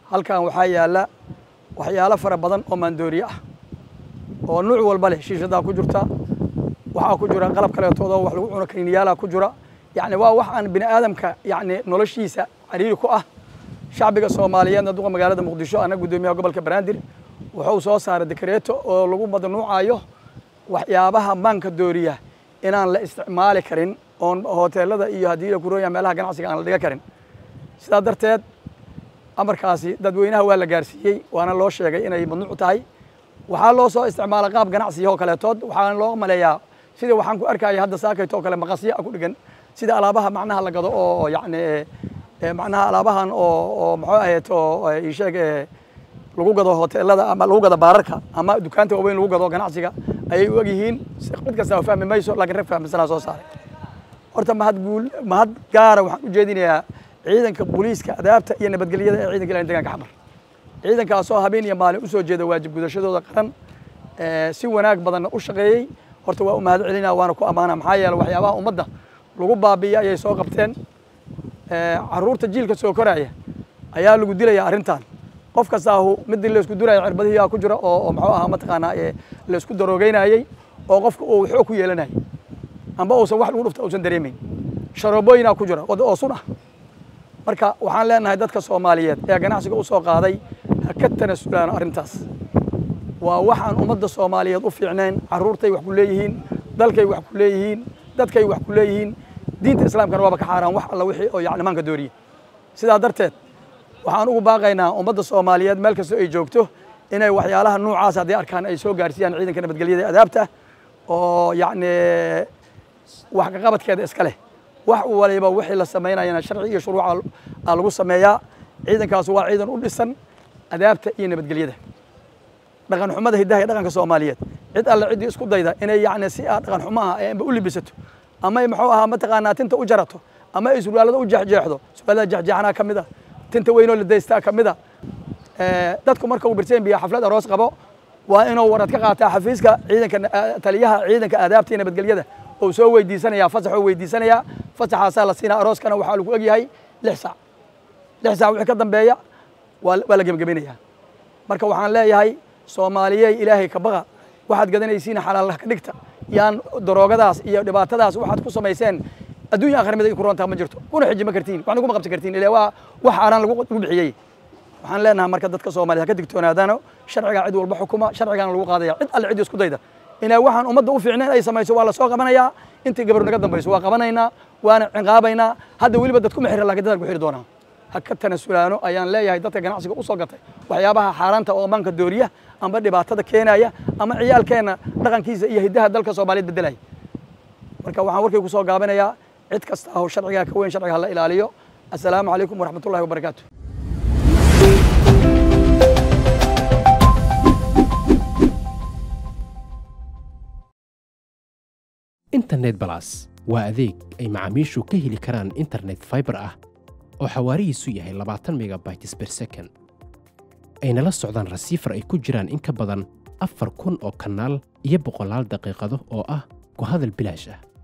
halkan waxaa yaalla waxyaalo fara badan oo maandooriye ah oo nuuc walba leh shiishadaa ku jirta waxaa ku jira qalab kaleetooda wax lagu cuno kaniiniyaalaa ku jira yacni waa wax aan bini aadamka yacni noloshiisa cariiri ku ah shacbiga soomaaliyeedna duqa magaalada muqdisho ana guddoomiyaha gobolka banaadir wuxuu soo saaray dekareeto oo lagu madnuucayo waxyaabaha maanka dooriya inaan la isticmaali karin oon hoteelada iyo haddii la kurooya meelaha ganacsiga aan la dhiga karin sidaa darteed amarkaasi dadweynaha waa la gaarsiiyey waana loo sheegay inay mamnuuc tahay waxaa loo soo isticmaala qaab ganacsiga oo kaleetood waxaa loo maleeyaa sida waxaan ku arkaya hadda saakayto oo kale maqasya ku dhigan sida alaabaha macnaha la gado oo yacni macnaha alaabahan oo oo muxuu ahayd oo isheeg lagu gado hoteelada ama lagu gado baararka ama dukaanta waaweyn lagu gado ganacsiga ayay u egyihiin mid kasta fahmi mayso laakiin rag fahmisanaa soo saaray horta mahad guul mahad gaara waxaan u jeedinayaa ciidanka booliiska adaabta iyo nabadgelyada ee ciidanka ilaalinta deegaanka xamar ciidankaasoo habeen iyo maalin u soo jeeda waajib gudashadooda qaran si wanaag badanna u shaqeeyey horta waa u mahad celinaa waana ku ammaana maxaa yeele waxyaabaha ummadda lagu baabi'iya ayay soo qabteen carruurta jiilka soo koraya ayaa lagu dilaya arrintan qof kastaahu midii laysku duraya cirbadihiyaa ku jira oo muxuu ahaa mataqaanaa laysku daroogeynayey oo qofka uu xoog ku yeelanayay amba uusan wax lagu dhufta uusan dareemayn sharoobooyinaa ku jira oo sun ah marka waxaan leenahay dadka soomaaliyeed ee ganacsiga u soo qaaday ha ka tanasulaan arrintaas waa waxaan ummadda soomaaliyeed u fiicnayn carruurtay wax ku leeyihiin dalkay wax ku leeyihiin dadkay wax ku leeyihiin diinta islaamkana waaba ka xaaraan wax alla wixii oo yacni maanka dooriye sidaa darteed waxaan ugu baaqaynaa ummadda soomaaliyeed meel kastoo ay joogto inay waxyaalaha nuucaas haddii arkaan ay soo gaarsiiyaan ciidanka nabadgelyada ee adaabta oo yacni wax kaqabadkeeda iska leh wax waliba wixii la samaynayana sharci iyo shuruuca aa lagu sameeyaa ciidankaas waa ciidan u dhisan adaabta iyo nabadgelyada dhaqan xumada hiddaha iyo dhaqanka soomaaliyeed cid alle ciddii isku dayda inay yacni si aa dhaqan xumo ah ee amba u libisato ama muxuu ahaa mataqaanaa tinta u jarato ama ay surwaalada u jeexjeexdo surwaalada jeexjeexanaa ka mid a tinta weynoo la daystaa ka mid a dadku marka uu birseen biya xaflad aroos qabo waa inuu warad ka qaataa xafiiska ciidanka taliyaha ciidanka aadaabta iyo nabadgelyada oo soo weydiisanayaa fasaxoo weydiisanayaa fasaxaasaa la siinaa arooskana waxaa lagu egyahay lix saac lix saac wixii ka dambeeya waa waa la gebagabaynayaa marka waxaan leeyahay soomaaliyey ilaahay ka baqa waxaad gadanaysiin xalaalaha ka dhigta yaan daroogadaas iyo dhibaatadaas waxaad ku samayseen adduunya aakhir mid ay ku roontaa ma jirto kuna xiji ma kartiin waxna kuma qabsan kartiin ilaa waa wax xaaraan lagu lagu bixiyey waxaan leenahay marka dadka soomaaliya ha ka digtoonaadaano sharcigaa cid walba xukuma sharcigaana lagu qaadaya cid alle cid isku dayda inaa waxaan ummadda u fiicnayn ay samayso waa la soo qabanayaa intii gabar naga dambayso waa qabanaynaa waana ciqaabaynaa hadda weliba dad kuma xira laakiin dadaan ku xiri doonaa ha ka tanasulaano ayaan leeyahay dadka ganacsiga u soo gatay waxyaabaha xaaraanta oo ammaanka dooriya amba dhibaatada keenaya ama ciyaalkeenna dhaqankiisa iyo hiddaha dalka soomaaliyeed beddelaya marka waxaan warkay ku soo gaabinayaa cid kasta aho sharcigaa ka weyn sharciga hala ilaaliyo assalaamu calaykum waraxmatullahi wabarakaatu internet balas waa adeeg ay macaamiishu ka heli karaan internet fiber ah oo xawaarihiisu yahay labaatan megabytes per second ayna la socdaan rasiifar ay ku jiraan in ka badan afar kun oo kanaal iyo boqolaal daqiiqado oo ah ku hadal bilaash ah